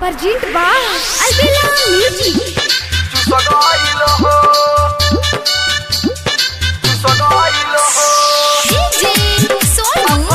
Perjint ba Albila Music DJ Sonu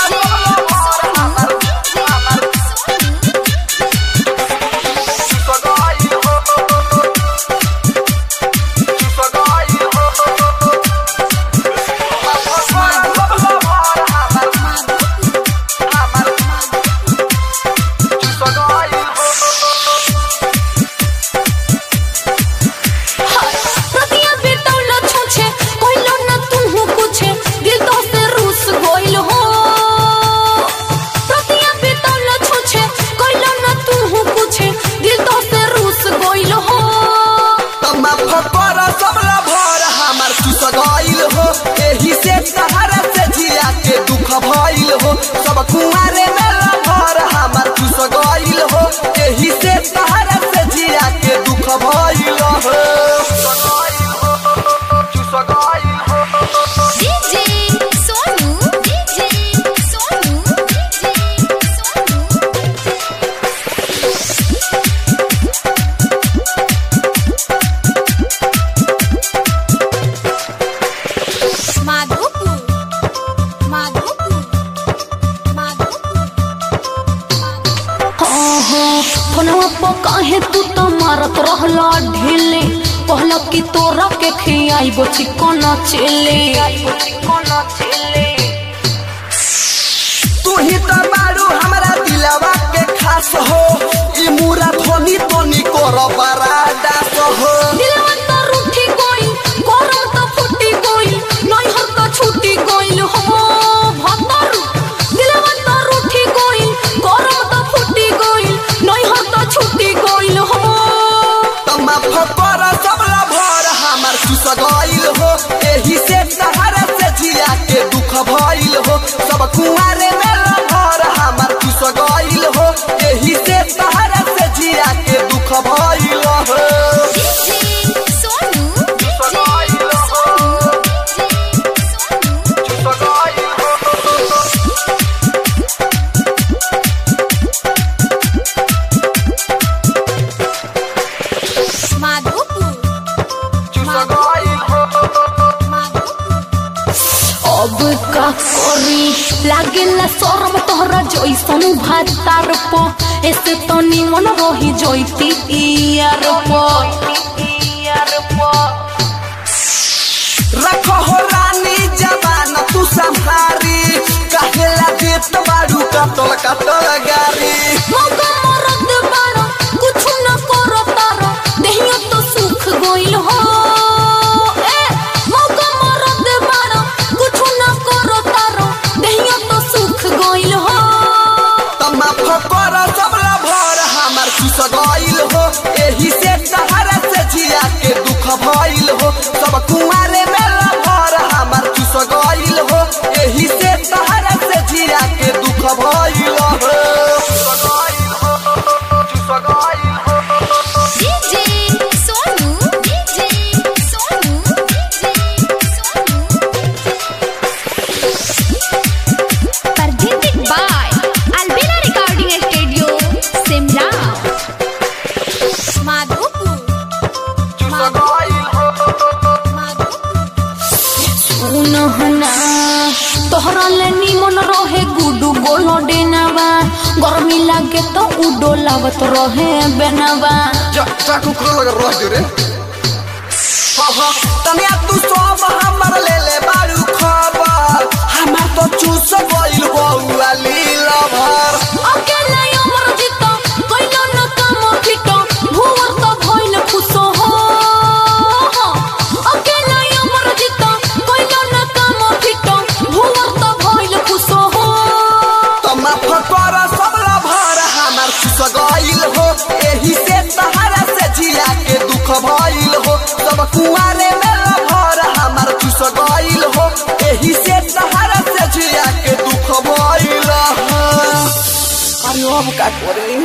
प्रतिया बेतौल छुछे कइलो न तुहु कुछे दिल तो से रूस गइल हो प्रतिया बेतौल छुछे कइलो न तुहु कुछे दिल तो से रूस गइल हो भइल हो सब कुआरे में लभर हमार चुस गइल हो एही से तहरा से जिया के दुख भइल हो चुस गइल हो DJ Sonu DJ Sonu DJ Sonu Madhopur Madhopur Madhopur ओहो फोनवा पर काहे तू तो मारत रहला ढेले कहला कि तोरा के खियाइबो चिकन चेले तू ही तो बारू हमरा दिलवा के खास हो ई मुरा धोनी तोनी कर बरादास हो दिलवा तो रूठी गइल गरम तो फुटी गइल नैहर तो छूटी गइल हो भतर दिलवा तो रूठी गइल गरम तो फुटी गइल नैहर तो छूटी गइल हो तमा फकर सबला भर हमर चुस गइल हो एही से सहारा से जिया के दुख भइल हो सब कुआरे में लभर हमर चुस गइल हो एही से सहारा से जिया के दुख भइल हो DJ Sonu DJ Sonu DJ Sonu Madhopur अब का करी लागेला शरम तोहरा जैसन भातार प ऐसे तो निमन रही जैती यार प रख हो रानी जवान तू संहारी कहेला देत बारू कतल कतल गारी मौका मरद बारो कुछ न करो तारो देहिया तो सुख गइल हो ए मौका मरद बारो कुछ न करो तारो देहिया तो सुख गइल हो तमा फकर सबला भर हमार खुश गइल हो एही से सहारा से जिया के दुख भइल हो सब कुआरे में लभर हमार खुश गइल हो एही से सहारा से जिया के दुख भइल हो DJ Sonu DJ Sonu DJ Sonu Presented by Albina Recording Studio Simla Madhopur सुनहना तोहरा ले निमन रहे गुडू गोलो डेनावा गर्मी लागे तो उडो लागत रहे बेनावा चाकू करो लगा रोज रे तनिया तू सब हमर ले ले बारू खबर हमार तो चूस गइल बउआ लीला भर अकेला अमर जीतो कइलो न काम फिटो भुवर तो भइल खुशो हो अकेला अमर जीतो कइलो न काम फिटो भुवर तो भइल खुशो हो तमा फकर सबला भर हमार खुश गइल हो एही से सहारा से जिया के दुख भइल हो सब कुआरे में लभर हमार खुश गइल हो एही से सहारा से जिया के दुख भइल हो अरे अब का करे